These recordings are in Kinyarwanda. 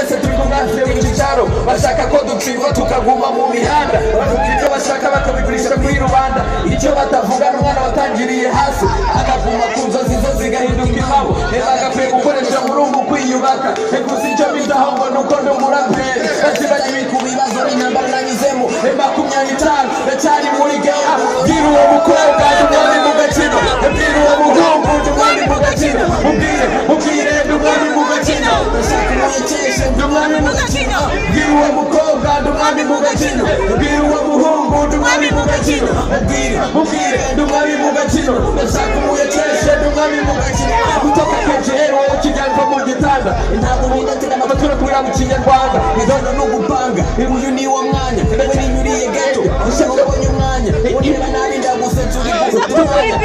hafi y'ibicicaro bashaka ko ducikwa tukaguma mu mihanda bavuga ibyo bashaka bakabigurisha kuri rubanda icyo batavuga n'umwana watangiriye hasi akaguma ku nzozi zo zigahinduka impamo reba agakwiye gukoresha murungu kwiyubaka rekuza icyo bitaho ngo ni uko ndi umuraperi bazibanye ku bibazo n'intambara nanyuzemo e makumyabiri itanu ndacyari muri geya bwira uwo mukobwa ndumwami mu gaciro bwira uwo muhungu ndumwami mu gaciro mubwire mubwire ndumwami mu gaciro ndashaka umwikishe ndumwami mu gaciro bwira uwo mukobwa ndumwami mu gaciro bwira uwo muhungu ndumwami mu gaciro mubwire mubwire ndumwami mu gaciro ndashaka umwikishe ndumwami mu gaciro gutoka kejero kiganza mu gitanda intabwo binatega amabatura kubera mu kinyarwanda idondo ni ugupanga uyu ni wo mwanya wowe ninyuriye gato ushaka ubonye umwanya ureba nabi ndagusetsa uri gutukanya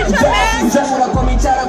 ushaka komicara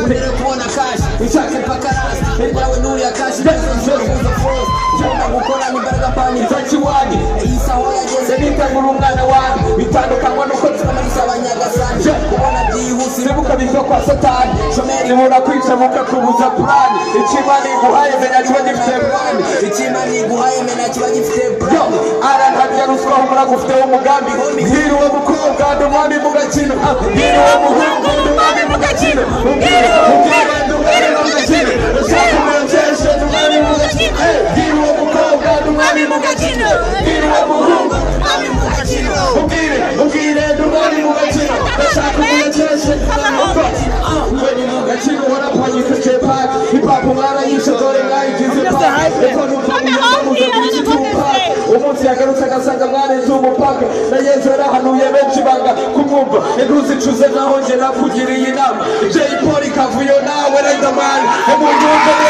mbere kubona kashi ushaka pakarasi nawe nuriya kashi ndagusetsa forosi ushaka gukora imbaraga pani zaki wanjye iyi saho yageze nitagura umwana wanjye bitandukanywa n'uko turamariza abanyagasanje kubona byihuse ibibuka biva kwa satani shomeri ibura kwica bukakubuza purani ikimana iguhaye menya kiba gifite purani Icyimana iguhaye mena kiba gifite yo arahamya ruswa umura gufite umugambi mbwira uwo mukobwa ndi umwami mu gakino Ah, mbwira uwo muhungu ndi umwami mu gakino mbwira mbwira ndi umwami mu gakino ushaka umwekeshe ndi umwami mu gakino Eh, mbwira uwo mukobwa ndi umwami mu gakino mbwira uwo muhungu umwami mu gaciro ubwire ubwire ndi umwami mu gakino ndashaka umwekeshe ndi umwami mu gakino Ah, umwami mu gakino warapfanyika cepaki ipapu mwarayishe dore mwayigize paki eko numva muyamuze kuri iki cyumba umunsi yagarutse agasanga mwareze umupaka na yezu yarahanuye benshi banga kumwumva ntiruzicuze naho njye nakugiriye inama jay polly kavuyo nawe redamani umuntu wumva